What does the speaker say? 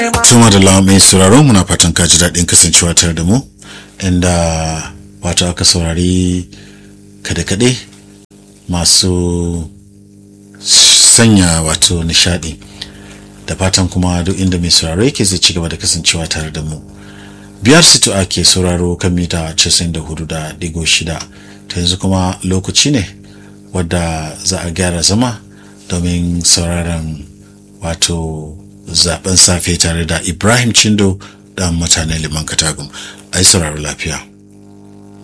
Tuma da lawa mai sauraro muna fatan ka ji daɗin kasancewa tare da mu inda wato aka saurari kade-kade masu sanya wato nishaɗi da fatan kuma duk inda mai sauraro yake zai ci gaba da kasancewa tare da mu biyar situ ake sauraro kan mita 94 da digo shida ta yanzu kuma lokaci ne wadda za a gyara zama domin sauraron wato zaben safe tare da ibrahim cindo dan mutanen liman katagum ai sauraro lafiya